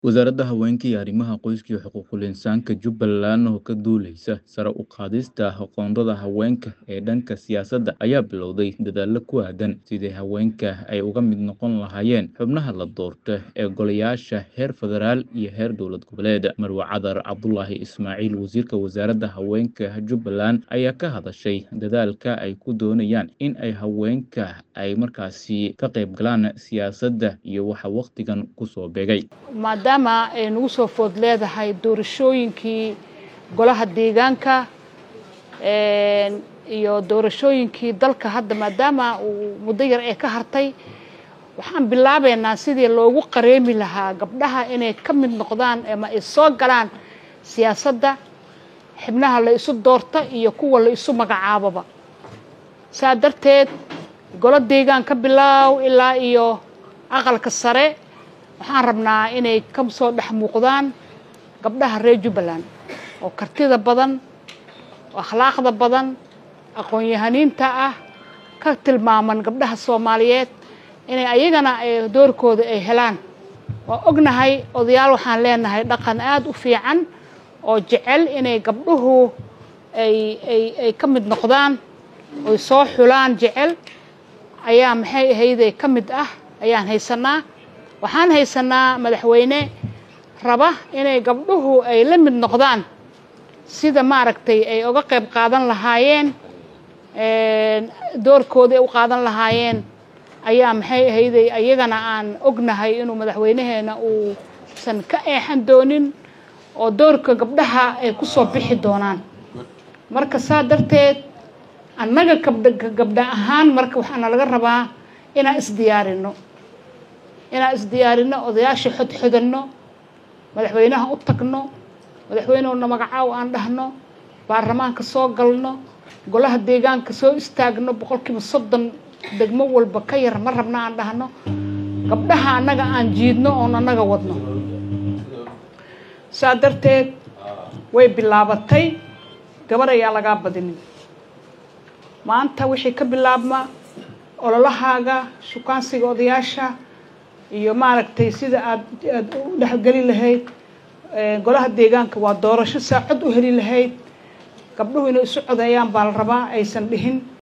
Wasaaradda Haweenka iyo Arrimaha Qoyska iyo Xuquuqul Insaanka Jubbaland oo ka duuleysa sare u qaadista xuquuqda haweenka ee dhanka siyaasadda ayaa bilowday dadaallo ku aaddan sidii haweenka ay uga mid noqon lahaayeen xubnaha la doorto ee golayaasha heer federaal iyo heer dowlad goboleed. Marwe Cadar Cabdulaahi Ismaaciil Wasiirka Wasaaradda Haweenka Jubbaland ayaa ka hadashay dadaalka ay ku doonayaan in ay haweenka ay markaasi ka qayb galaan siyaasadda iyo waxa waqtigan ku soo beegay. maadaama ay nagu soo food leedahay doorashooyinkii golaha deegaanka iyo doorashooyinkii dalka hadda maadaama uu muddo yar ee ka hartay waxaan bilaabeynaa sidii loogu qareemi lahaa gabdhaha inay ka mid noqdaan ama ay soo galaan siyaasadda xibnaha la isu doorta iyo kuwa la isu magacaaboba saa darteed golo deegaan ka bilaaw ilaa iyo aqalka sare waxaan rabnaa inay ka soo dhex muuqdaan gabdhaha reer jubbaland oo kartida badan oo akhlaaqda badan aqoon-yahaniinta ah ka tilmaaman gabdhaha soomaaliyeed inay ayagana doorkooda ay helaan waa ognahay odayaal waxaan leenahay dhaqan aada u fiican oo jecel inay gabdhuhu ay ay ay ka mid noqdaan oy soo xulaan jecel ayaa maxay ahayday ka mid ah ayaan haysanaa waxaan haysanaa madaxweyne raba inay gabdhuhu ay la mid noqdaan sida maaragtay ay uga qayb qaadan lahaayeen doorkooda ay u qaadan lahaayeen ayaa maxay ahayday ayagana aan ognahay inuu madaxweynaheena uusan ka eexan doonin oo doorka gabdhaha ay ku soo bixi doonaan marka saa darteed annaga gabdha gabdha ahaan marka waxaana laga rabaa inaan isdiyaarino inaan isdiyaarino odayaasha xodxodanno madaxweynaha u tagno madaxweynehuna magacaaw aan dhahno baarlamaanka soo galno golaha deegaanka soo istaagno boqolkiiba soddon degmo walba ka yar ma rabna aan dhahno gabdhaha annaga aan jiidno oon annaga wadno saa darteed way bilaabatay gabar ayaa lagaa badinin maanta wixii ka bilaabma ololahaaga shukaansiga odayaasha iyo maaragtay sida aad aada u dhexgeli lahayd golaha deegaanka waa doorasho saa cod u heli lahayd gabdhuhu inay isu codeeyaan baa la rabaa aysan dhihin